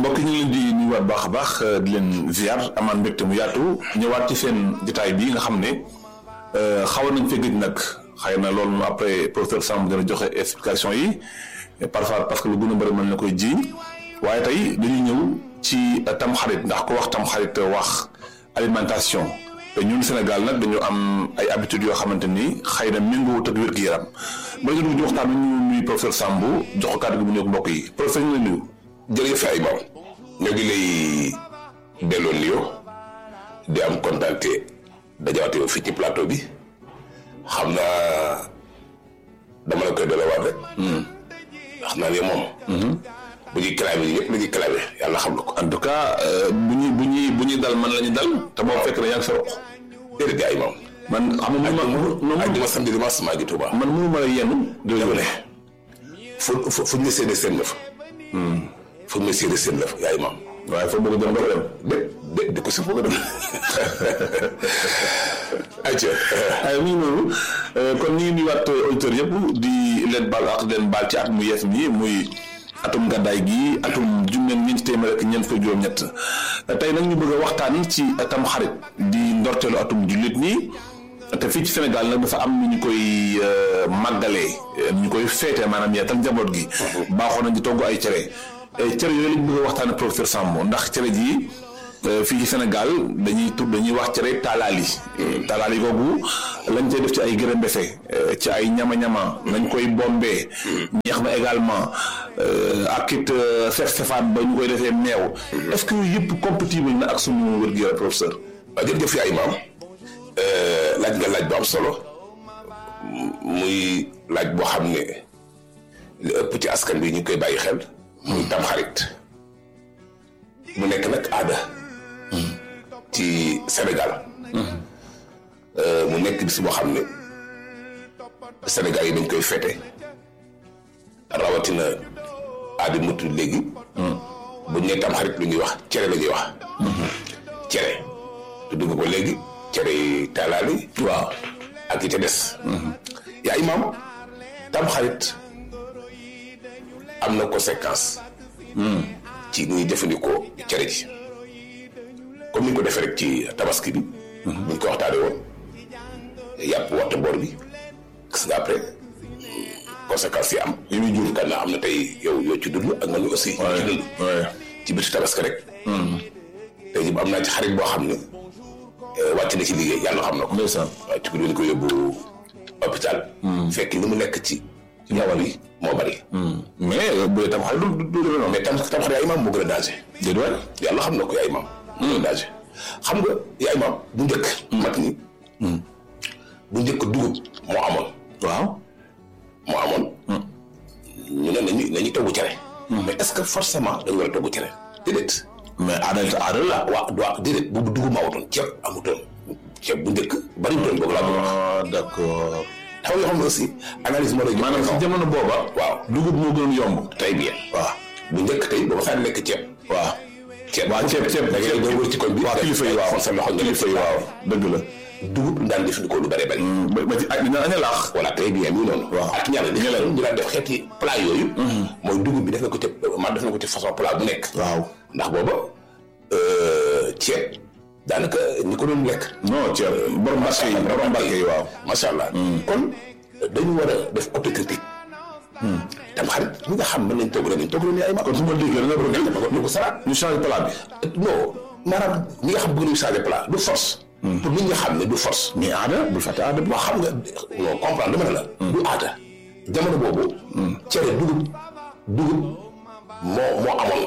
mbokk ñu ngi leen di nuyuwaat baax a baax di leen ziar amaan mbégte mu yaatu ñëwaat ci seen jotaay bii nga xam ne xawoon nañ fee gëj nag xëy na loolu moom après professeur Samb dina joxe explication yi parfois parce que lu gën a bëri mën na koy ji waaye tey dañuy ñëw ci tam xarit ndax ko wax tam xarit wax alimentation te ñun Sénégal nag dañu am ay habitudes yoo xamante ni xëy na méngoowut ak wér-gu-yaram ba ñu dugg ci waxtaan bi ñu nuyu professeur Samb jox ko kàddu gi mu nuyu mbokk yi professeur ñu ngi lay nuyu. jërëjëf ay maam ñoo ngi lay delloo nuyoo di am kontaan te dajawaate yow fii ci plateau bi xam naa dama la koy delloowaat rek. xam naa ne moom. bu ñuy clavé ñëpp la ñuy clavé yàlla xam na ko. en tout cas bu ñuy bu ñuy bu ñuy dal man la ñu dal. te boo fekk na yaa ngi sa roq. déedéet gars yi moom. man xam nga mënu ma ak duma samedi dimanche maa ngi Tuuba. man mënu ma la yenn. dama ne fu fu fu ñu séedee seen la fa. fu ñu séedee seen la fa yaay maam. waaye foo bëgg a dem doo dem. de de de ko si foog a dem. ayca. ay mu ngi noonu kon ñu ngi nuyuwaat auditeurs yëpp di leen baal ak leen baal ci at mu yees mi muy atum gàddaay gi atum junne ñeenti téeméer ak ñeent fukk juróom-ñett tey nag ñu bëgg a waxtaan ci atam xarit di ndorteelu atum jullit ñi te fii ci Sénégal nag dafa am nu ñu koy màggalee nu ñu koy feetee maanaam yeetal njaboot gi. baaxoon nañ di togg ay cere. cere yooyu lañ bëgg a waxtaan ak professeur Samb ndax cere ji fii ci Sénégal dañuy tur dañuy wax cere taalaali taalaali googu lañ cay def ci ay gërëm befe ci ay ñama-ñama nañ koy bombee ñeex na également ak it sef sefaan ba ñu koy defee meew est-ce que yooyu yëpp compatible na ak suñu wér-gu-yaram professeur waaw jërëjëf yaay maam laaj nga laaj bu am solo muy laaj boo xam ne li ëpp ci askan bi ñu koy bàyyi xel muy tam xarit mu nekk nag aada ci Sénégal mu nekk bis boo xam ne Sénégal yi dañ koy fete rawatina aada mu tudd léegi bu ñu nee tam xarit lu ñuy wax cere la ñuy wax cere tudd nga ko léegi cere yi taalaali waaw ak yi ca des yaa imaam tam xarit am na conséquence ci ñuy jëfandikoo cere ji comme ni ñu ko defee rek ci tabaski bi ni ñu ko waxtaane woon yàpp waxta boor bi gis nga après conséquence yi am yi muy jur kan na am na tey yow yoo ci dund ak man aussi yoo ci dund ci biir tabaski rek tey ji am naa ci xarit boo xam ne wàcc na ci liggéey yàlla xam na ko ndeysaan waaw ci guddi ko yóbbu hôpital fekk li mu nekk ci ñawal yi moo bari mais bu dee tam xarit du du du noonu mais tam tam xarit yaay maam moo gën a danger déet waay yàlla xam na ko yaay maam moo gën a danger xam nga yaay maam bu njëkk mag ñi bu njëkk dugub moo amoon waaw moo amoon ñu ne nañu nañu togg cere mais est-ce que forcément dañu war a togg cere déedéet mais aada aada la waaw waaw déedéet boobu dugub maa wutoon ceeb amutoon ceeb bu njëkk bari wutoon boobu laa bëgg wax ah d'accord xam nga yoo xam ne aussi analyse moo lay jox maanaam si jamono booba waaw dugub moo gënoon yomb très bien waaw bu njëkk tey booba saa lekk ceeb waaw ceeb waaw ceeb ceeb da ngay doon wër ci koñ bi waaw kilifa yi waaw xool sa loxo nga kilifa yi waaw dëgg la dugub lu daan jëfandikoo lu bëree bëri ba ba ci ak dina aña laax voilà très bien mi noonu Waaw. ak ñaar li xeloon ñu daan def xeeti plat yooyu mooy dugub bi def na ko ci ma def na ko ci façon plat bu nekk waaw ndax booba ceeb daanaka ñi ko doon lekk non ceeb borom mbàkke yi borom mbàkke yi waaw macha allah kon dañu war a def autocritique tam xarit ñi nga xam mën nañ togg nañ togg nañ ay ma kon su ma déggee da nga bëgg ñu ko salaat ñu changé plat bi non maanaam ñi nga xam bëgg nañu changer plat du force pour nit ñi xam ne du force mais aada bul fàtte aada bi moo xam nga non comprendre dama ne la du aada jamono boobu cere dugub dugub moo moo amoon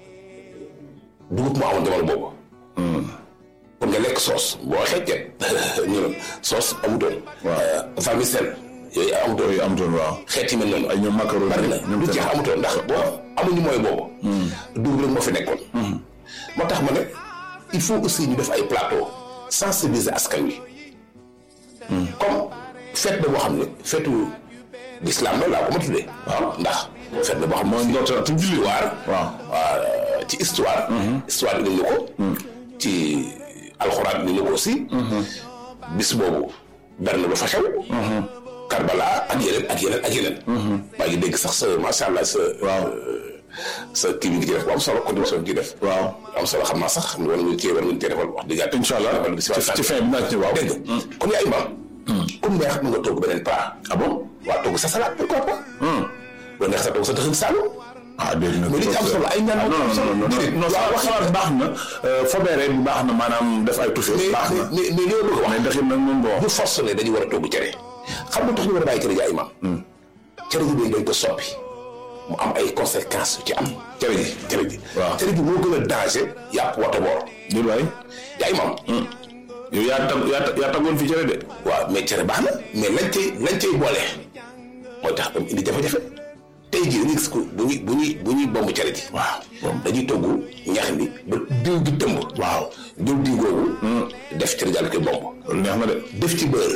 dugub moo amoon jamono boobu pour nga lekk soos boo waxee ceeb ñu ne soos amutoon vermicelle yooyu amutoon yooyu amutoon waaw xeet yi mel noonu ay ñoom macaroni bari na ñoom du jeex amutoon ndax boo amuñu mooy boobu dugub rek moo fi nekkoon moo tax ma ne il faut aussi ñu def ay plateau sensibiliser askan wi comme fête la boo xam ne feetu l'islam la laa ko ma tuddee waaw ndax fête la boo xam ne mooy ndorteel atum julli histoire waaw waaw ci histoire histoire indi na ko ci alxuraan indi na ko aussi bis boobu berne ba fa xew Karbala ak yeneen ak yeneen ak yeneen maa ngi dégg sax sa macha allah sa waaw sa kii bi ngi ci def bu am solo contribution bi ngi def. waaw am solo xam naa sax xam nga wala nga cee war nga cee defal wax dëgg yàlla. incha allah ci ci fin bi naa ci waaw. dégg nga kon yaay maam. comme neex mën nga togg beneen plat. ah bon waa togg sa salade pourquoi pas. bu neex sa togg sa dëxëñ saalum. ah dégg nga mais li ci am solo ay ñaan non non non non non salade baax na fobeere bi baax na maanaam def ay touché mais baax na mais mais li ma bëgg a wax. mais dëxin nag moom bon bu force ne dañu war a togg cere. xam nga tax ñu war a bàyyi cere ji ay maam. cere ji dañ ko soppi mu am ay conséquences yu ci am. cere ji cere ji. waaw cere ji moo gën a danger yàpp wata boor. di waay yaay maam. yow yaa tag yaa tag- yaa taggoon fi cere de waaw mais cere baax na mais lañ cay lañ cay boole mooy tax ba mu indi jafe-jafe tey jii dañuy gis ko bu ñuy bu ñuy bu ñuy bomb cere ji. waaw dañuy togg ñax mi ba diw gi tëmb. waaw diw diw googu. def cere jàll koy bomb. loolu neex na de def ci beurre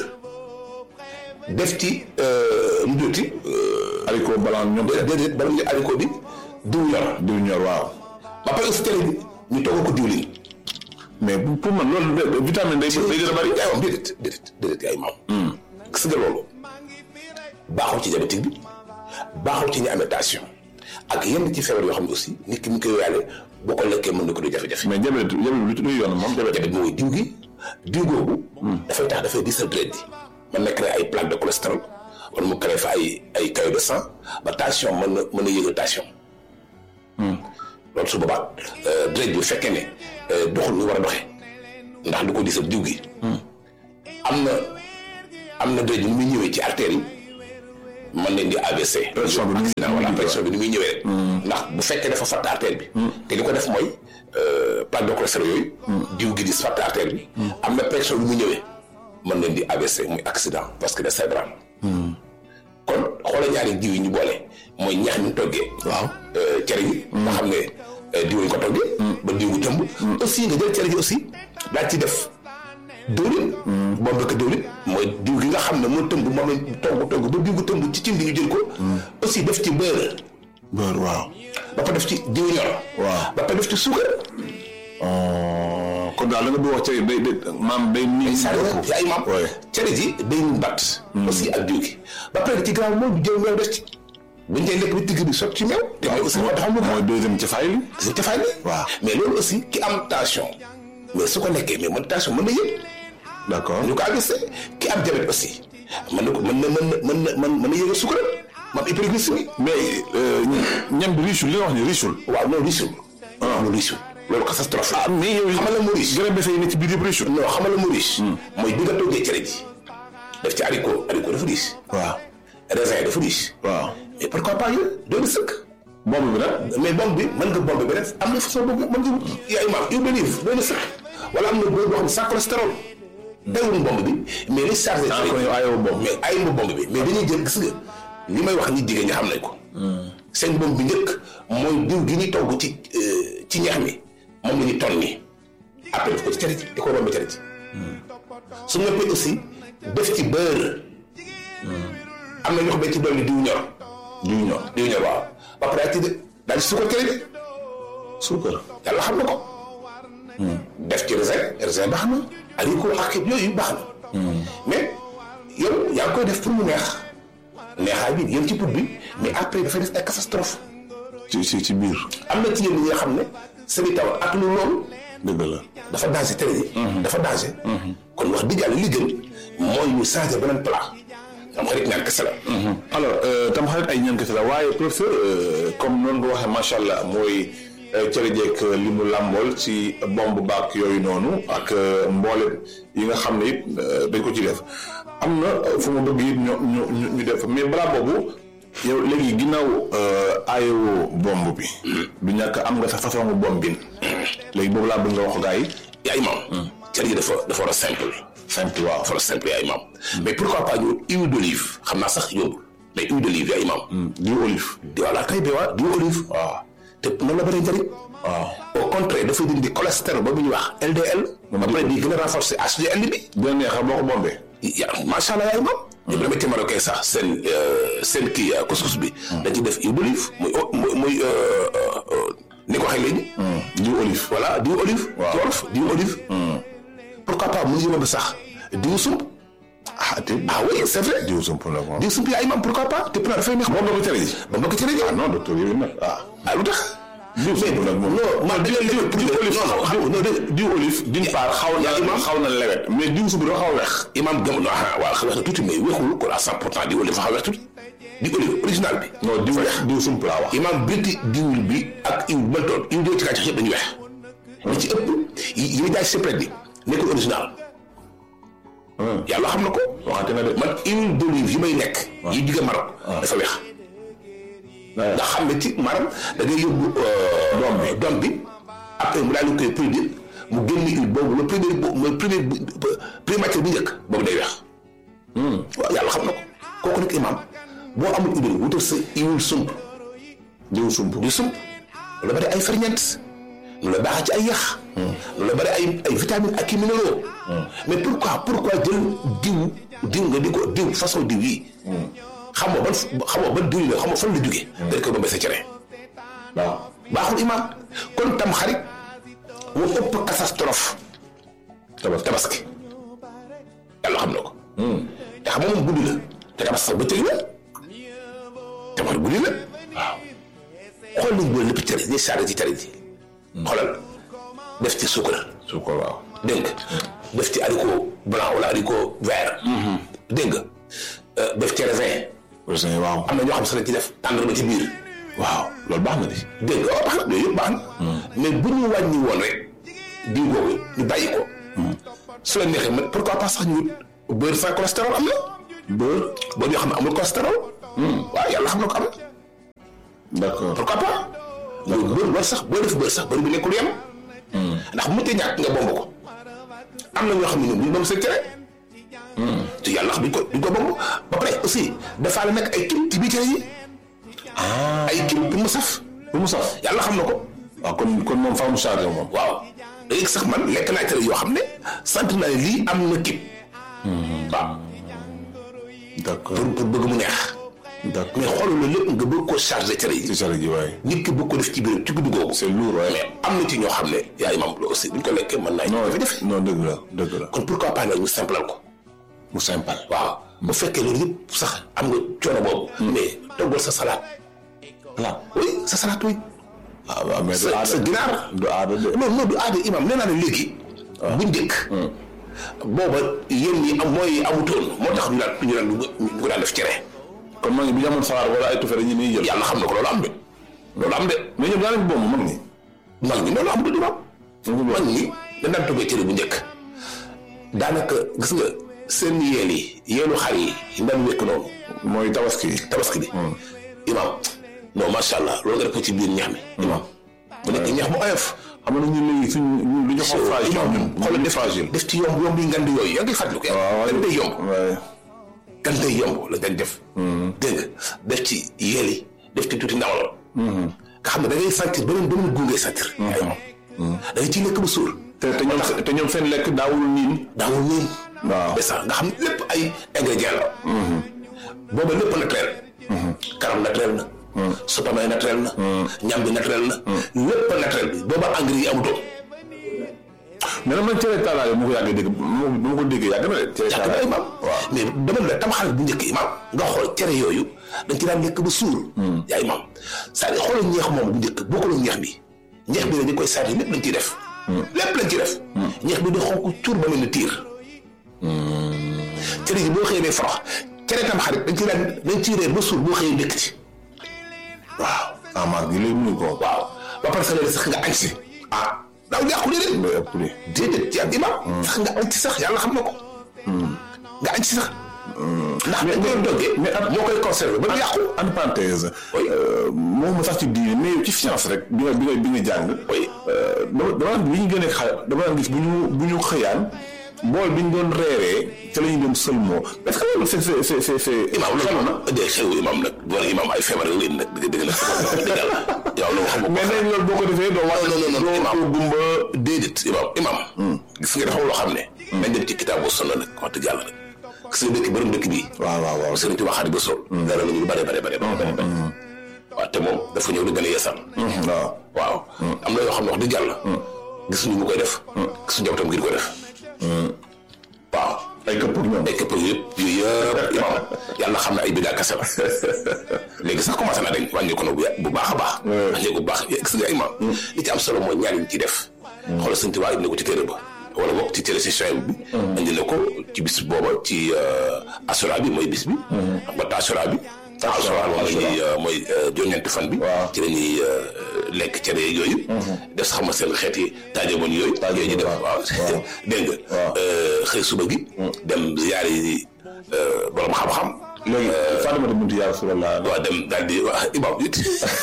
def ci lu tuuti. haricot blanc ñoom déedéet bala ñu aliko bi diw ñor. diw ñor waaw ba pare aussi cere bi ñu togg ko diwlin. mais bu- pour man loolu de- vitamine day day gën a bari yaay moom déedéet déedéet déedéet yaay maam. gis nga loolu baaxul ci diabétique bi baaxul ci ñi amee tension ak yenn ci feebar yoo xam ne aussi nit ki mu ngi koy yàlle boo ko lekkee mën na ko du jafe-jafe. mais diabète diabète lu ci luy yoon moom diabète diabète mooy diw gi diw googu. dafay tax dafay diisal deret bi mën na créer ay plaques de cholestérol wala mu créer fa ay ay caillots de sang ba tension mën na mën na yëgal tension. loolu su boobaa deret bi bu fekkee ne doxul ñu war a doxee ndax lu ko diisal diw gi. am na am na deret bi ni muy ñëwee ci artères yi mën nañ di AVC. Pression bi ni muy- accident wala pression bi ni muy ñëwee rek. ndax bu fekkee dafa fatt artère bi. te li ko def mooy plaque de cholestérol yooyu. diw gi di fatt artère bi. am na pression bi mu ñëwee mën nañ di AVC muy accident parce que de cérébral. kon xoolal ñaari diw yi ñu boole mooy ñax mi toggee. waaw cere gi. nga xam ne eh, diw yi ko toggee. ba diw gu tëmb. aussi nga jël cere ji aussi daal ci def diwlin. boobu dëkk diwlin mooy diw gi nga xam ne moo tëmb moom lañ togg togg ba diw gu tëmb ci cin bi ñu jël ko. aussi def ci beurre. beurre waaw ba pare def ci diw ñor. waaw ba pare def ci suukar. kon daal la nga bëgg wax cere day day maam day nii saa yu ay maam. Ouais. cere ji day ñu bat. aussi ak diw gi. ba pare ci gannaaw moom jël meew def ci. buñ koy lekk bi tigg bi sotti ci meew. te meew aussi dafa am lu mooy deuxième ci fay li gis nga cafaay bi. waaw. mais loolu aussi ki am tension. mais su ko lekkee mais man tension mën na yëg. d'accord ñu ko agressé ki am diabète aussi. mën na ko mën na mën na mën na mën na yëgal suukar. mam hyperglycémie. mais ñam bi riche li nga wax ni riche waaw non riche. ah non riche. loolu catastrophe la. ah mais yow xamal la mu riche. gërëm dafay ne ci biir yëpp riche non xamal la mu riche. mooy bi nga toggee cere ji. def ci haricot haricot dafa riche. waaw raisin dafa riche. waaw mais pourquoi pas yéen doon sëkk. boobu bi nag mais bombe bi mën nga bombe bi def am na façon boobu mën nga wut yaay maam huile d'olive doon sëkk. wala am na beurre boo xam ne sans cholestérol. dawul bombe bi mais li chargé. ah kon yow ayoo boobu mais ay ma bombe bi mais dañuy jël gis nga li may wax ni jigéen ñi xam nañ ko. seen bombe bi njëkk mooy diw gi ñuy togg ci euh, ci ñax mi moom la ñuy ton nii après def ko ci cere ji di ko romb cere ji. su noppee aussi def ci beurre. am na ñoo xam ne ci dolli diw ñor. diw ñor diw ñor waaw ba pare daal ci de daal ci suukar cere ji suukar yàlla xam na ko. def ci raisin raisin baax na. haricot ak yooyu baax na. mais yow yaa ngi koy def pour mu neex neexaay bi yéen ci put bi mais après dafay def ay catastrophe ci ci ci biir am na ci yéen ñi nga xam ne seen taw ak lu loolu dëgg la dafa danger tere yi. dafa danger. kon wax dëgg yàlla li gën mooy ñu changer beneen plat. am xarit ñaan kese la. alors tam xarit ay ñaan kese la waaye professeur euh, comme noonu nga waxee macha allah mooy euh, cere jeeg li mu làmbool ci bomb baak yooyu noonu ak euh, mboole yi nga xam ne it euh, dañ ko ci def am na euh, fu mu bëgg it ñu ñu ñu ñu def mais balaa boobu yow léegi ginnaaw aayoo bomb bi. du ñàkk am nga sa façon bomb bi léegi boobu laa bëgg nga wax gaa yi. yaay maam. cere ji dafa dafa war a simple. simple waaw dafa war a simple yaay maam. mais pourquoi pas ñu huile d'olive xam naa sax yombul mais huile d'olive yaay maam. diw olive. di voilà kay bi waa diw olive. waaw te noonu la bëri njëriñ. waaw. au contraire dafay dindi cholestérol ba bu ñuy wax LDL. ba pare di gën a renforcer HDL bi. dina neex boo ko bombee. ya macha allah yaay maam. ñu demee ci Marocain sax seen seen kii couscous bi. dañ ci def huile d'olive muy muy muy ni ko waxee léegi. diw olive. voilà diw olive. Waaw. ci wolof diw olive. pourquoi pas mu ngi yóbbu sax diw sump. ah te ah oui c'est vrai diw sump nag moom. diw sump yaa imam pourquoi pas te pourtant dafay neex moom nga ko tere ji. ba mbokk ci rajo ah non docteur yow nag ah. ah lu tax diw sump nag moom. non man diw diw diw olive non non diw non diw olive d'une part xaw na yaa imam xaw na lewet mais diw sump dafa xaw a weex. imam gëm na ah waaw xam nga tuuti mais weexul kon à 100 pour cent di olive xaw a weex tuuti di olive original bi non diw diw sump laa wax. imam binti diwul bi ak iw mën doon iw dee ci gàncax yëpp dañu weex li ci ëpp yi yi jaay secret bi nekkul original yàlla xam na ko waxante na de. man huile d'olive yi may lekk yi jóge Maroc dafa weex ndax xam ne ci maanaam da ngay yóbbu doom bi doom bi après mu daal di koy produire mu génn huile boobu le premier bo le premier premier matière bu njëkk boobu day weex waaw yàlla xam na ko kooku nag imam boo amul huile wutal sa huile sump diw sump. di sump lu la bari ay ferñeent lu la baax ci ay yax lu la bari ay ay vitamines ak i minéraux mais pourquoi pourquoi jël diw diw nga di ko diw façon diw yi xam nga ban xam nga ban diw yi la xam nga fan la jógee dañ koy bombee sa cere waaw. baaxul imaam kon tam xarit mu ëpp catastrophe tabaski tabaski yàlla xam na ko te xam nga moom guddi la te tabaski sax bëccëg la tamit guddi la waaw xool nañ boole lépp cere ñi saare ci cere ji xoolal def ci suukar su ko waaw. dégg nga def ci haricot blanc wala haricot vert dégg nga def ci raisin aussi waaw. am na ñoo xam sax dañ ci def tàndarma ci biir waaw loolu baax na di. dégg nga waaw baax na yooyu yëpp baax na mais bu ñu wàññi woon rek diw boobu ñu bàyyi ko su la neexee man pourquoi pas sax ñu wut beurre sans cholestérol am na beurre beurre yoo xam ne amul cholestérol waaw yàlla xam na ko am na d'accord. pourquoi pas loolu beurre war sax boo def beurre sax beurre bi nekkul yem ndax bu mënutee ñàkk nga bomb ko am na ñoo xam ne ñoom duñ bomb seen cere te yàlla xam duñ ko duñ ko bomb ba pare aussi dafa la nekk ay kil ci biir cere yi ay kil pour mu saf bu mu saf. yàlla xam na ko waaw kon kon moom faamu chargé moom. waaw léegi sax man lekk naa cere yoo xam ne sant naa ne lii am na kib waaw d'accord pour pour bëgg mu neex d'accord. mais xoolal loolu lépp nga bëgg koo chargé cere yi ci chargé ji waaye. nit ki bëgg ko def ci biir ci guddi googu c'est lourd waaye. mais am na ci ñoo xam ne yaay mam la aussi buñ ko lekkee mën naa non jafe jafe non dëgg la dëgg la. kon pourquoi pas nag ñu simplal ko mu simple. waaw bu fekkee loolu yëpp sax am nga coono boobu mais toggal sa salade voilà. oui sa salade oui ah waaw mais du sa aada sa ginaar du aada de. non non du aada imam nee naa ne léegi bu njëkk booba yéen ñi am mooy amutoon moo tax ñu daan ñu daan ñu ko daan def cere kon maa ngi bu ñu amoon saxaar wala ay tufe dañuy jël. yàlla xam na ko loolu am de loolu am de mais ñoom daanaka boobu mag ñi. mag ñi loolu am du imam mag ñi dañ daan toggee cere bu njëkk daanaka gis nga seen yeel yi yeelu xar yi yi daan wékk noonu mooy tabaski. tabaski bi imam non macha allah loolu nga def ko ci biir ñax mi imam bu nekk ñax mu oyof xam nga ñun léegi suñ ñun lu ñu xaw fragile imam ñun xoolal ñu def fragile. def ci yomb yomb yi ngand yooyu yaa ngi fàttali ko waaw gan day yomb waaye. gan day yomb la dañ def dégg nga def ci yeel yi def ci tuuti ndawal nga xam ne da ngay sentir beneen beneen gu ngay sentir ay imam da ngay ciy lekk ba suur te te ñoom te ñoom seen lekk daawul niin. daawul niin waaw. desa nga xam ne lépp ay ingrédients la booba lépp naturel karam naturel na supame naturel na ñam bi naturel na lépp naturel bi booba engrais yi amutoon mais nag man cere taalaale mu ko yàggee dégg mu ma ko déggee yàgg na de. cere yàgg na taalaale imam mais dama la tam xarit bu njëkk imam nga xool cere yooyu dañ ci daan lekk ba suur yaa imam c'est-à-dire xoolal ñeex moom bu njëkk bokkul ak ñeex bi ñeex bi dañu koy sarti lépp lañ ciy def lépp lañ ciy def ñeex bi di xonk cuur ba mel ni tiir cere ji boo xëyee ne forox cere tam xarit dañ ci daan dañ ciy reer ba suur boo xëyee ndékk ci waaw. amaat gi léegi mënuñ ko. waaw ba pare sax léegi sax nga añ si ah daaw jàqu déedéet day ëpp li. déedéet ci ak imam sax nga añ si sax yàlla xam na ko nga añ si sax ndax dañ koy doggee mais at- moo koy conservé ba du yàqu en parenthèse. Oui. moom sax ci diine mais yow ci science rek bi nga bi nga bi nga jàng. Oui. dama dama bi ñu gën a xa dama daan gis bu ñu bu ñu xëyaan bool bi ñu doon reeree ca la ñu doon sëlmoo est-ce que loolu c'est c'est c'est c'est c'est. imam xelu na. loolu de xew imam nag doon imam ay feebar yu leen nag dëgg dëgg la dëgg la yow loolu xam nga mais nañ loolu boo ko defee doo wax. non non non doo imam doo gumba. déedéet imam imam gis nga dafa am loo xam ne nañ dem ci kitaabu sunna nag wax dëgg yàlla nag gis nga dëkk borom dëkk bii waaw waaw waaw. sëriñ Tuubaa Xaadimu Rasuul dara nañu lu bare bare bare bare bare waaw te moom dafa ñëw di gën a yeesal waaw. waaw am na yoo xam ne wax dëgg yàlla gisuñu mu koy def gisuñu njabootam ngir ko def waaw ay këpp ak ñoom ay këpp yëpp yooyu yëpp imam yàlla xam ne ay bidaa kese la léegi sax commencé na dañ wàññi ko na bu baax a baax wàññi ko bu baax gis nga imam li ci am solo mooy ñaar ñu ci def xoolal sëñ Tuubaa indi na ko ci téere ba wala boog ci téere session bi indi na ko ci bis booba ci asura bi mooy bis bi xam nga taasura bi taasura moom la ñuy mooy juróom-ñeenti fan bi ci la ñuy lekk cere yooyu def sax ma seen xeeti taajaboon yooyu yooyu ñu def waaw dégg nga xëy suba gi dem ziyaari borom xam-xam léegi Fatimata bintu yaa Rasulallah waaw dem daal di waa imam it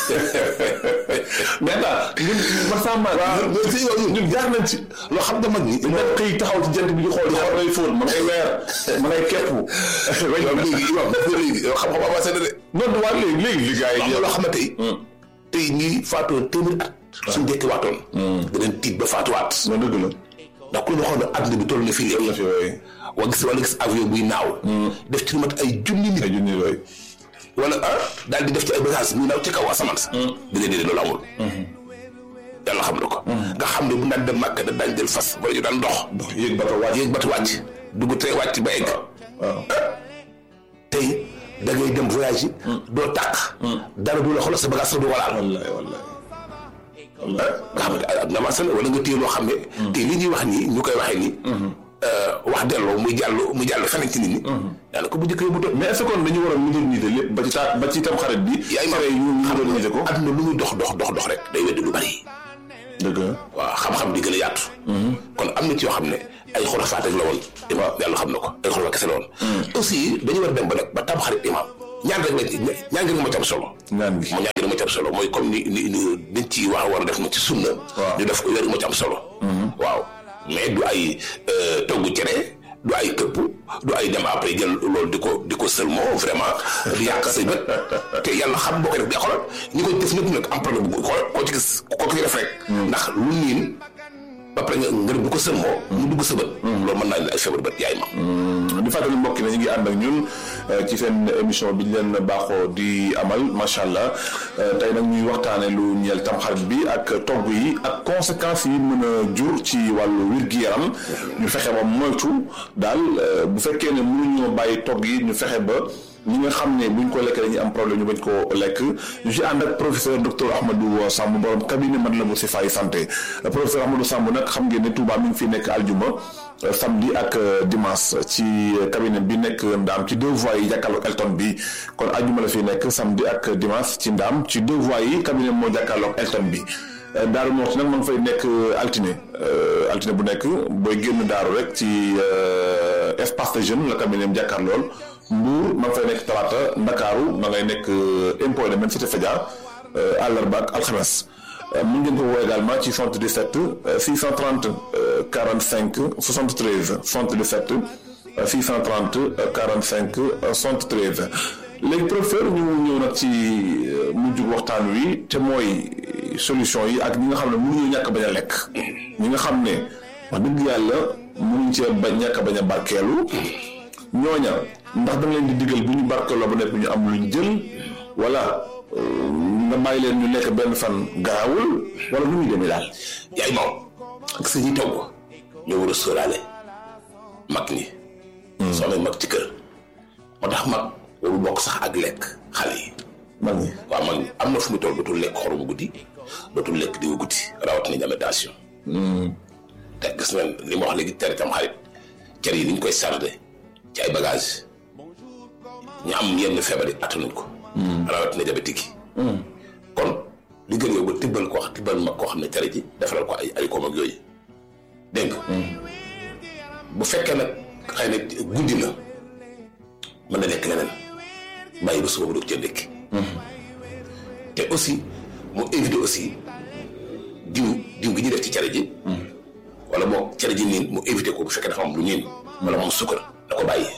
mais daal ñun man sama ñun jaar nañ ci loo xam ne mag ñi dañ xëy taxaw ci jant bi di xool di xool ngay fóon ma ngay weer ma ngay kepp léegi imam léegi xam-xam avancé na de non waa léegi léegi li gars yi am na loo xam ne tey tey ñii faatoon téeméer at suñ dekki waatoon danañ tiit ba faatuwaat non dëgg la ndax ku ne xool ne àdduna bi toll na fii léegi la fi wooye wala gis wala gis avion buy naaw def ci lu mat ay junni nit ay junni yooyu wala ah daal di def ci ay bagages muy naaw ci kaw asamaan sa da ngay déedéet loolu amul yàlla xam na ko nga xam ne bu daan dem màkk da daan jël fas wala ñu daan dox dox yéeg bato wàcc yéeg batu wàcc dugg tey wàcc ba egg waaw tey da ngay dem voyage yi doo tàq dara du la xoolal sa bagage sax du walaal wallaay wallaay wallaay nga xam ne ak na ma wala nga téye loo xam ne te li ñuy wax nii ñu koy waxee nii wax delloo muy jàll muy jàll feneen ci nit ñi daanaka bu njëkk yóbbu doon mais est-ce que kon dañu war a moderniser lépp ba ci ta ba ci tam xarit bi yaay ma tere yi ñu xam moderniser ko nga àdduna lu muy dox dox dox dox rek day weddi lu bari dëgg la waaw xam-xam di gën a yaatu kon am na ci yoo xam ne ay xurafaat rek la woon imam yàlla xam na ko ay xurafaat kese la woon aussi dañu war a dem ba nag ba tam xarit imam ñaan rek lañ ñaan gi moo ci am solo ñaan gi moo ñaan gi moo ci am solo mooy comme ni ni ni dañ ci wax war a def na ci sunna Waaw. ñu def ko yooyu moo ci am solo waaw mais du ay togg cere du ay këpp du ay dem après jël loolu di ko di ko seulement vraiment di yàq say bët te yàlla xam boo koy def day xoolal ñi koy def ñëpp nag am problème bu xool koo ci gis koo ci def rek ndax lu niin ba pare nga nga bu ko seulement mu dugg sa bët loolu mën naa leen ay feebar bët yaay ma di fàttali mbokk yi ne ñu ngi ànd ak ñun euh, ci seen émission bi ñu leen baaxoo di amal macha allah euh, tey nag ñuy waxtaane lu ñeel tamxarit bi ak togg yi ak conséquences yi mën a jur ci wàllu wér-gi-yaram ñu fexe ba moytu daal euh, bu fekkee ne mënuñoo bàyyi togg yi ñu fexe ba ñi nga xam ne buñ ko lekkee dañuy am problème ñu bañ koo lekk ñu ci ànd ak professeur docteur Ahmadou Samb borom cabinet Matlaboul Chifaay santé professeur Ahmadou Samb nag xam ngeen ne Touba mi ngi fi nekk aljuma euh, samedi ak euh, dimanche ci euh, cabinet bi nekk ndaam ci deux voies yi jàkkaarloog Elton bi kon aljuma la fi nekk samedi ak dimanche ci ndaam ci deux voies yi cabinet moo jàkkaarloog Elton bi Euh, Daaru Moxti nag ma ngi fay nekk euh, altine euh, altine bu nekk booy génn daaru rek ci euh, espace de jeune la cabinet am jàkkaar lool Mbour ma ngi fay nekk talaata Ndakaaru ma ngay nekk euh, impôt de cité Fadia euh, àllarba ak alxames Euh, mën ngeen ko woo également ci 77 euh, 630 euh, 45 73 77 euh, 630 euh, 45 euh, 73 léegi professeur ñu ñëw nag ci euh, mujj waxtaan wi te mooy solution yi ak ñi nga xam ne mënuñu ñàkk bañ a lekk ñi nga xam ne wax dëgg yàlla mënuñ cee bañ ñàkk bañ a barkeelu ñooña ndax da nga leen di digal bu ñu barkeeloo ba nekk ñu am luñ jël wala euh, nga bàyyi leen ñu lekk benn fan garawul wala nu muy demee daal. yaay moom ak sa ñi togg ñoo war a sóoraale mag ñi soo amee mag ci kër moo tax mag warul bokk sax ak lekk xale yi mag ñi waaw mag ñi am na fu mu toll dootul lekk xorom guddi dootul lekk diwu guddi rawatina jamitation te gis nga li ma wax léegi tere tam xarit cere yi ni ñu koy sarde ci ay bagage ñu am yenn feebar yi attanuñ ko rawatina diabétique yi kon li gën yow ba tibbal ko wax tibbal mag koo xam ne cere ji defaral ko ay ay koom ak yooyu dégg nga bu fekkee nag xëy na guddi na mën na lekk leneen bàyyi ba suba bu dog cee ndékki te aussi mu éviter aussi diw diw gi ñuy def ci cere ji wala boog cere ji niin mu éviter ko bu fekkee dafa am lu niin wala moom sukkar da ko bàyyi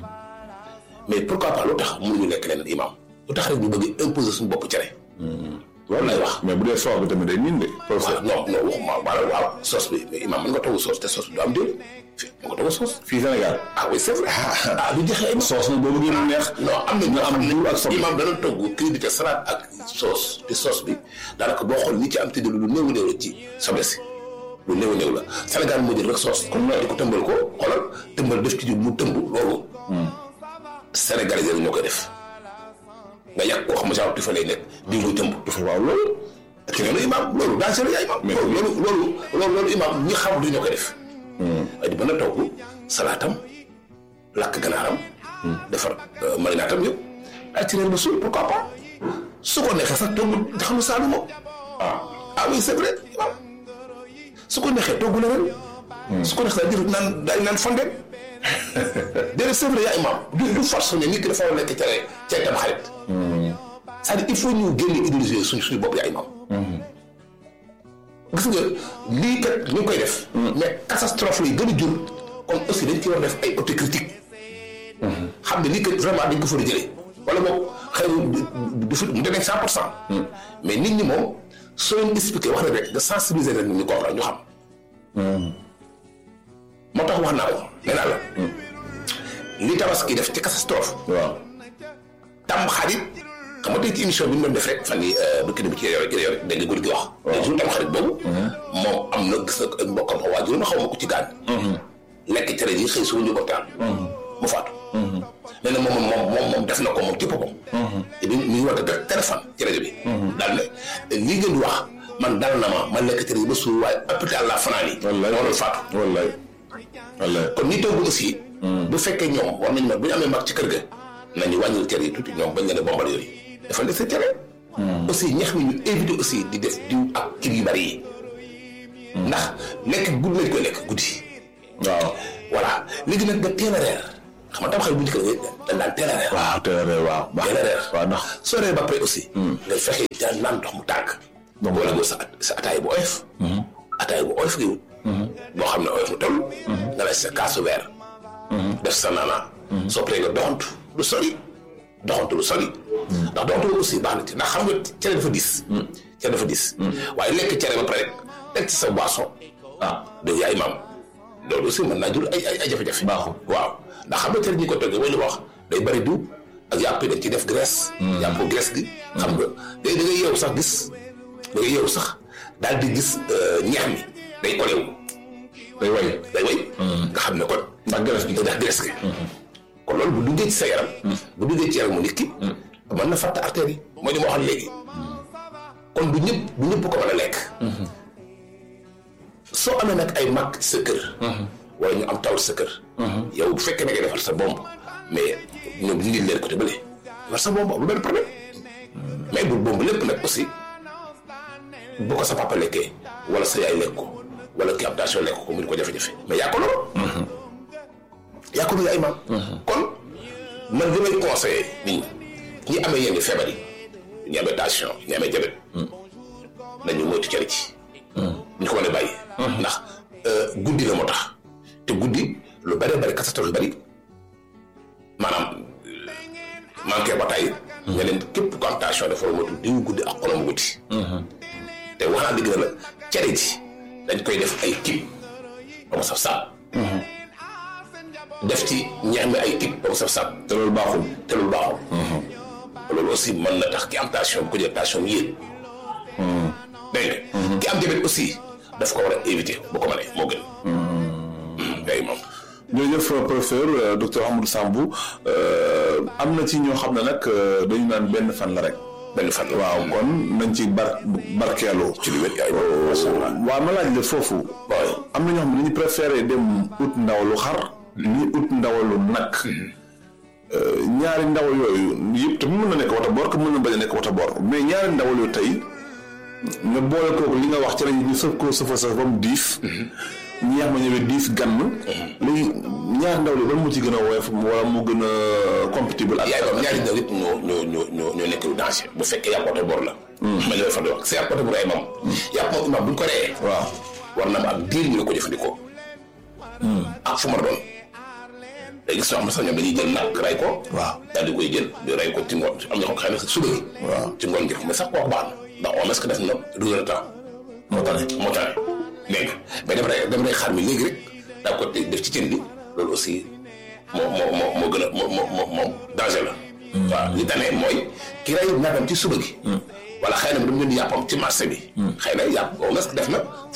mais pourquoi pas lu tax mënuñu lekk leneen imam lu tax rek ñu bëgg imposer suñu bopp cere loolu lay wax mais bu dee soow bi tamit day niin de. waaw professeur non non waxuma maanaam waaw soos bi mais imam mën nga togg soos te soos bi du am déedéet fii mën nga togg soos fii Sénégal. ah oui c'est vrai ah du jeexee imam soos nag boo bëggee mu neex. non am na nga ñoo am xam ne diw ak soble. imam dana togg crédité salade ak sauce te sauce bi daanaka boo xool ni ci am tëdd lu néew néew la ci soble si lu néew néew la Sénégal moo jël rek soos comme di ko tëmbal ko xoolal tëmbal def ci jub mu tëmb loolu Sénégalais yi ñoo koy def nga yàq koo xam ne genre tu fa lay nekk di muy tëmb du fa waaw loolu te loolu imaam loolu daa seetlu yaa imaam loolu loolu loolu loolu loolu imaam ñi xam du ñoo koy def ay di mën a togg salaatam lakk ganaaram defar marinaatam yëpp ay ci reer ba suul pourquoi pas su ko neexee sax togg xam nga saalu moom ah ah oui c'est vrai imaam su ko neexee togg la ren su ko neexee sax jël naan daay naan fondeen déedéet c'est vrai yaa imaam du du force ne nit ki dafa war a lekk cere cere tam xarit c'est-à-dire il faut ñu génne idéologie suñ suñu bopp yaa imaam gis nga lii kat ñu ngi koy def mais catastrophe lay gën a jur kon aussi dañ ci war a def ay autocritique xam ne lii kat vraiment dañ ko fa a jëlee wala boog xëy na du fi mu demee cent pour cent mais nit ñi moom soo leen expliqué wax na rek nga sensibiliser leen ñu comprendre ñu xam moo tax wax naa ko nee naa la li tabaski def ci catastrophe waaw tam xarit xam nga tey ci émission bi ñu doon def rek fan yi bu kii bi ci yore ci yore dégg nga góor gi wax. waaw jour tam xarit boobu. moom am na gis nga mbokkam xaw waajur ma xaw ma ko ci gaañ. lekk cere yi xëy suba ñu ko taal. mu faatu. nee na moom moom moom moom def na ko moom ci boppam. te bi mi ngi wax dëgg téléphone ci rajo bi. daal ne lii ngeen di wax man dal na ma ma lekk cere yi ba suur waaye hôpital la fanaan yi. wallaay moo doon faatu. wallaay wallaay kon ñi togg aussi. bu fekkee ñoom war nañu ma bu ñu amee mag ci kër ga nañu wàññil cere yi tuuti ñoom bañ leen a bombal yooyu dafa des sa cere. aussi ñax mi ñu éviter aussi di def diw ak kii yu bari yi ndax lekk guddi lañ koy lekk guddi. waaw voilà léegi nag nga teel a reer xam nga tam xel bu njëkk dañ daan teel a reer. waaw teel a reer waaw baax teel a reer waaw ndax soo reer ba pare aussi. nga fexe daan naan ndox mu tànk. Ndox mu wala nga sa sa ataay bu oyof. ataay bu oyof gi boo xam ne oyof mu toll. nga lay sa kaasu weer. def sa naana. soo paree nga doxantu lu sori. doxantu lu sori. ndax doxantu aussi baax na ci ndax xam nga cere dafa diis. cere dafa diis. waaye lekk cere ba pare rek teg ci sa boisson. ah dégg yaay maam loolu aussi mën naa jur ay ay ay jafe-jafe. Baaxul. waaw ndax xam nga cere ñi ko toggee mooy li ma wax day bari diw ak yàpp yi dañ ci def graisse. yàpp graisse gi. xam nga day da ngay yeewu sax gis da ngay yeewu sax daal di gis ñeex mi day kolewu day way day way nga xam ne kon. ndax graisse gi ndax graisse gi. kon loolu bu duggee ci sa yaram. bu duggee ci yaramu nit ki. mën na fàtte artère yi mooy li ma waxoon léegi. kon du ñëpp du ñëpp ko mën a lekk. soo amee nag ay mag ci sa kër. wala ñu am taw ci sa kër. yow bu fekkee ne ngay defar sa bomb mais ñoom dindi leen côté bële defar sa bomb amul benn problème mais bu bomb lépp nag aussi bu ko sa papa lekkee wala sa yaay lekk ko wala ki am tension lekk ko mu di ko jafe-jafe mais yaa ko lool. yaa ko lool ay maam. kon man li may conseillé nit ñi ñi amee yenn feebar yi ñi amee tension ñi amee diabète nañu moytu cere ci. ñu ko mën a bàyyi. ndax guddi la moo tax te guddi lu bëree bëri catastrophe yu bëri maanaam manqué bataay. nga leen képp ku am tension dafa war a moytu diw guddi ak xolam guddi. te wax naa dëgg na la cere ji dañ koy def ay kib ba mu saf saab. def ci ñeex mi ay kib ba mu saf saab. te loolu baaxul te loolu baaxul. loolu aussi mën na tax ki am tension bu ko jël tension yéeg. dégg nga. ki am diabète aussi daf ko war a éviter bu ko mënee moo gën. day moom. jërëjëf professeur docteur Amadou Sambou am na ci ñoo xam ne nag dañu naan benn fan la rek. benn fan la waaw kon nañ ci bar barkeeloo. ci lu wér yaay moom macha allah. waaw ma laaj la foofu. waaw am na ñoo xam ne dañu préféré dem ut ndawalu xar. ñi ut ndawalu nag. ñaari ndawal yooyu yëpp te mën na nekk wata boor que mën na bañ a nekk wata boor mais ñaari ndawal yooyu tey nga boole kooku li nga wax ci lañ ñu sëf koo sëfa sëf ba mu diis. ñeex ma ñëwee diis gann. léegi ñaari ndawal yooyu ban mu ci gën a woyof wala mu gën a compatible ak. yaay moom ñaari ndaw yëpp ñoo ñoo ñoo ñoo ñoo nekk lu danger bu fekkee yàpp oto bor la. ma ñëwee fa di wax si yàpp oto bor ay moom. yàpp moom imaam bu ñu ko reyee. waaw war na ma am diir ñu la ko jëfandikoo. ak fu ma doon. léegi soo xam ne sax ñoom dañuy jël nag ray ko. waaw daal di koy jël di ray ko ci ngoon am na ko xam ne suba gi. waaw ci ngoon gi mais sax kooku baax na ndax on est-ce que def na douze heures de temps. moo tane moo tane dégg nga mais dama day dama day xaar mi léegi rek daa ko def ci cin bi loolu aussi moo moo moo moo gën a moo moo moo moo danger la. waaw li tane mooy ki ray nagam ci suba gi. wala xëy na mu dem jënd yàppam ci marché bi. xëy na yàpp on est-ce que def na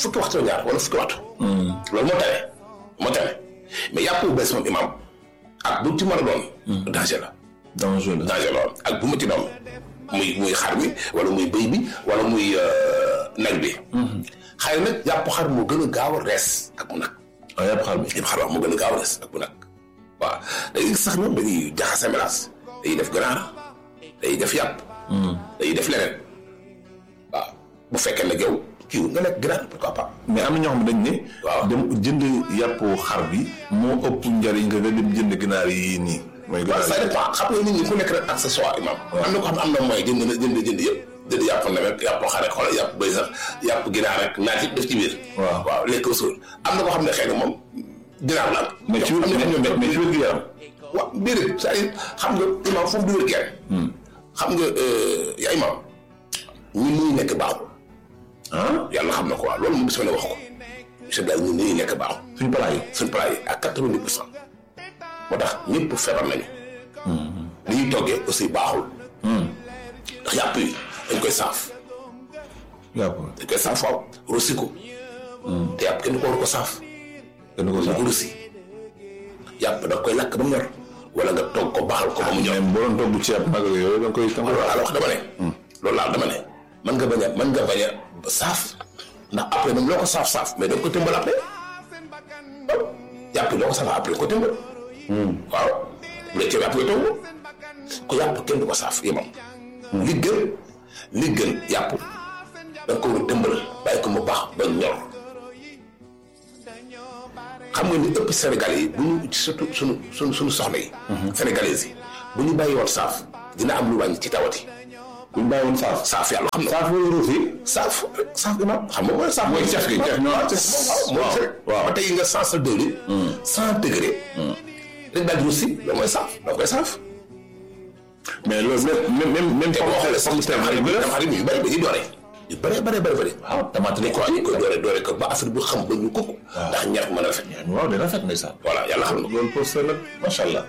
fukki waxtu la ñaar wala fukki waxtu. loolu moo tane moo tane mais yàpp bu bees moom imam ak bu ci mën a doon. danger la. danger la danger la ak bu mu ci doon muy muy xar mi wala muy bëy bi wala muy nag bi. xëy na nag yàpp xar moo gën a gaaw a rees ak mu nag. ah yàpp xar bi. yàpp xar moo gën a gaaw a rees ak mu nag waaw dañuy sax ñoom dañuy jaxase mélange dañuy def ganaar dañuy def yàpp. dañuy def leneen waaw bu fekkee nag yow kii nga lekk ganaar pourquoi pas. mais am na ñoo xam ne dañ ne. waaw dem jënd yàpp xar bi moo ëpp njariñ nga nga dem jënd ginaar yi nii. mooy waaw ginaar ça yi dépend xam nga nit ñi ku nekk rek accessoire imam am na ko xam ne am na mooy jënd na jënd jënd yëpp jënd yàpp nawet yàpp xar rek xoolal yàpp bëy sax yàpp ginaar rek naat yëpp def ci biir Waaw. waaw lekk ko suul am na ko xam ne xëy na moom ginaar la am mais ci wér am na ñoom mais mais ci wér gi yaram. waaw déedéet c'est-à-dire xam nga imam foofu du wér kenn xam nga yaa imam ñun ñuy nekk baaxul ah yàlla xam na ko waaw loolu moom bis ma ne wax ko monsieur Blaye ñun ñuy nekk baaxul suñu palaas yi. suñ plat yi ak quatre-vingt-dix pour cent moo tax ñëpp feebar nañu li ñuy toggee aussi baaxul ndax yàpp yi dañ koy saaf yàpp dañ koy saaf waaw rosi ko te yàpp kenn du ko war ko saaf kenn ko dañ sax. ko rosi yàpp da nga koy lakk ba mu ñor wala nga togg ko baaxal ko ba mu ñor même boo doon togg ceeb nag yooyu da nga koy da nga koy loolu laa la wax dama ne loolu laa dama ne mën nga bañ a mën nga bañ a saaf ndax après même loo ko saaf-saaf mais da nga ko tëmbal après waaw yàpp yi loo ko saaf après ko tëmbal waaw bu dee ceeb yàpp nga togg ko yàpp kenn du ko saaf yemam li gën li gën yàpp da nga ko war a tëmbal bàyyi ko mu baax ba ñor xam nga ni ëpp Sénégal yi bu ñu surtout suñu suñu suñu soxna yi sénégalaises yi bu ñu bàyyi woon saaf dina am lu wàññi ci tawati bu ñu bàyyi woon saaf. saaf yàlla xam na ko saaf mooy ruus yi. saaf saaf gi ma xam nga mooy saaf mooy caf gi caf ñoo waaw caf. waaw mooy waaw, caf waaw. ba tey nga cent sa degré cent degré rek daal di russi loolu mooy saaf da koy saaf mais loolu même même même te boo xoolee sax pomme de terre tamxarit bi bi tamxarit bi yu bëri dañuy doore yu bëree bëri bëri bëri waaw tamaate dañ ko dañ koy doore doore ko ba affaire bu xam ba ñu kukk ndax ñax mën a rafet waaw day rafet ndeysaan. voilà yàlla xam na ko loolu pour ça nag macha allah.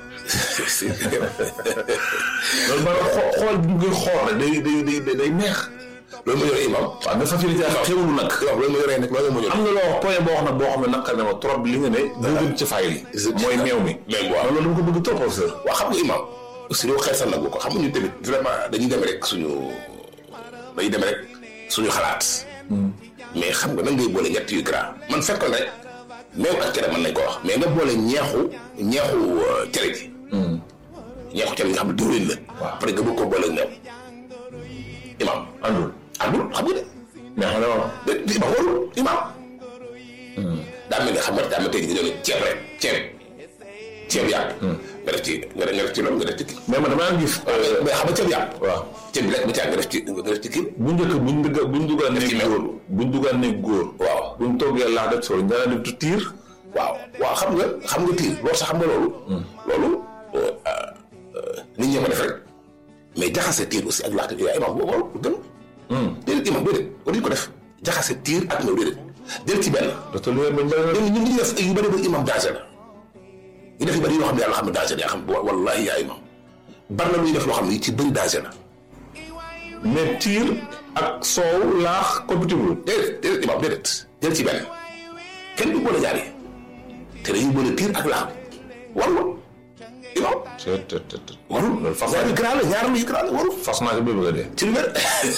loolu maanaam xoo xool bu ngay xool rek day day day day neex. loolu ma yore imam waaw nga facilité ak xewlu nag. waaw loolu ma yoree nag loolu ma yore am na loo wax point boo xam ne boo xam ne naqar na ma trop li nga ne. dugal ci fayil yi. mooy meew mi. meew waaw. loolu dama ko bëgg trop professeur. waaw xam nga imam aussi doo xeesal nag ko xam nga ñu tamit vraiment dañuy dem rek suñu dañuy dem rek suñu xalaat mais xam nga nan ngay boole ñett yu gras man fekkoon rek meew ak cere mën nañ ko wax mais nga boole ñeexu ñeexu euh, cere ji ñeexu cere ji nga xam ne diwlin la après nga bëgg ko boole meew imam andul. andul xam nga de mais xam nga waaw. de di ma warul imam daa mel ni xam nga daa mel tey jii nga doon ceeb rek ceeb ceeb yàpp nga def ci nga def nga def ci loolu nga def ci kii mais man damaa gis. mais xam nga ceeb yàpp waaw. ceeb bi rek ba caa nga def ci nga def ci kii bu njëkk buñ dugg buñ duggaan Def ci ne meew. góor buñ duggaan ne góor. waaw buñ toggee laax def solo nga daan def tu tiir. waaw waaw xam nga xam nga tiir loolu sax xam nga loolu loolu nit ñi ko def rek mais jaxase tiir aussi ak laata yooyu imam boobu loolu gën déedéet imam déedéet waruñu ko def jaxase tiir ak meew déedéet jël ci benn docteur Loyer bañ bëri na. ñun ñun li ñu def yu bëri bëri imam danger la ñu def yu bëri yoo xam ne yàlla xam ne danger la yaa xam wallahi yaa imam bari na lu ñuy def loo xam ne ci bëri danger la mais tiir ak soow laax compatible. déedéet déedéet imam déedéet jël ci benn kenn du boole ñaar yi te dañuy boole tiir ak laam warul imam te te te te. warul loolu fas ñaar yu grand la ñaar yu grand la warul fas naa ko ba bëgg a dee. ci lu wér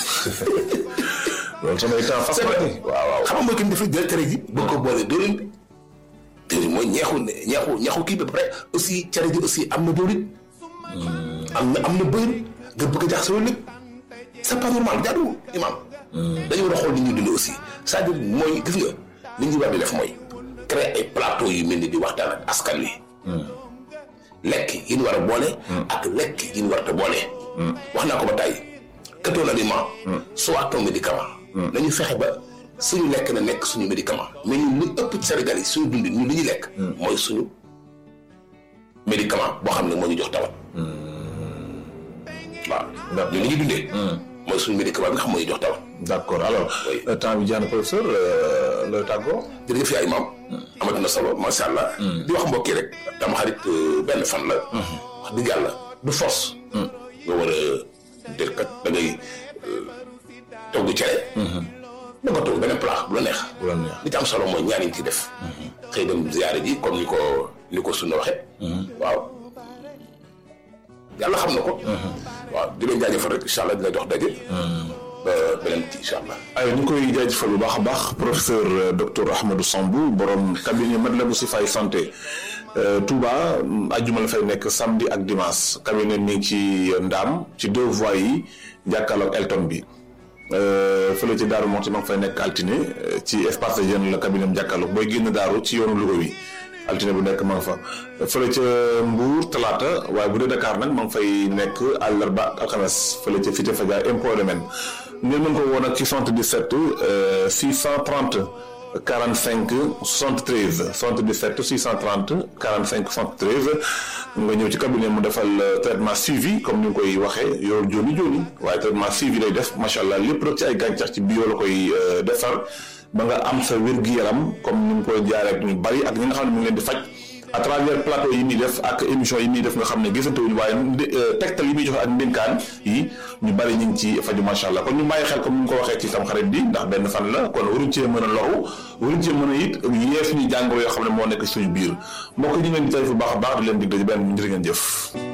loolu samay temps fas naa ci. waaw waaw. xam nga mooy ki ñu def jël cere ji bëgg ko boole diwlin bi diwlin mooy ñeexu ñeexu ñeexu kii bi ba pare aussi cere ji aussi am na diwlin am na am na bëyën nga bëgg a jaxase loolu lépp c'est pas normal jaaduwul imam dañu war a xool ni ñuy dundee aussi c'est-à-dire mooy gis nga li ñu war di def mooy créer ay plateau yu mel ni di waxtaan ak askan wi lekk yi ñu war a boole ak lekk yi ñu war a boole wax naa ko ba tàyyi que ton aliment soit ton médicament nañu fexe ba suñu lekk na nekk suñu médicament mais ñun li ëpp ci Sénégal yi suñu dundin ñun li ñuy lekk mooy suñu médicament boo xam ne moo ñu jox tawat waaw ñun li ñuy dundee mooy suñu médicament bi nga xam moo ñu jox tawat d'accord alors Oui. euh, temps bi jeex na professeur euh, looy tàggoo. jërëjëf yaay maam amati na solo macha allah di wax mbokk yi rek dama xarit euh, benn fan la wax dëgg yàlla du force nga war a dér kat da ngay euh, togg cere da nga togg beneen benn plan bu la neex bu la neex. li ci am solo mooy ñaan yi ci def xëy dem ziyaare ji comme ni ko ni ko sunna waxe waaw yàlla xam na ko waaw di leen jaajëfal rek incha allah dina jox daje ba beneen ci incha allah ay ñu koy jaajëfal bu baax a baax professeur euh, docteur Ahmadou Sambou borom cabinet Matlaboul Chifaay santé euh, Touba ajjuma la fay nekk samedi ak dimanche cabinet mi ngi ci Ndaam ci deux voies yi jàkkaarloog Elton bi euh, fële ci Daaru Moxti ma ngi fay nekk altine euh, ci espace de jeune la cabinet am jàkkaarloog booy génn Daaru ci yoonu Louga wi altine bu nekk ma nga fa fële ca Mbour talaata waaye bu dee Dakar nag ma ngi fay nekk àllarba ak alxames fële ca Cité Fadia impôt domaine ngeen mën ko woo nag ci 77 euh, 630 45 73 77 630 45 73 nga ñëw ci cabinet mu defal euh, traitement suivi comme ni nga koy waxee yow jooni jooni waaye traitement suivi lay def macha allah lépp rek ci ay gàncax ci bio la koy euh, defar ba nga am sa wér-gu-yaram comme ni mu koy jaaree ak ñu bari ak ñi nga xam ne mu ngi leen di faj à travers plateau yi muy def ak émission yi muy def nga xam ne gisante wuñu waaye tegtal yi muy joxe ak ndénkaan yi ñu bari ñu ngi ci faju macha allah kon ñu bàyyi xel comme ni mu ko waxee ci tam xarit bi ndax benn fan la kon waruñ cee mën a loru waruñ cee mën a it yee suñu jàngoro yoo xam ne moo nekk suñu biir mbokk ñu ngi leen di tey fu baax a baax di leen dig daje benn njëriñ ngeen jëf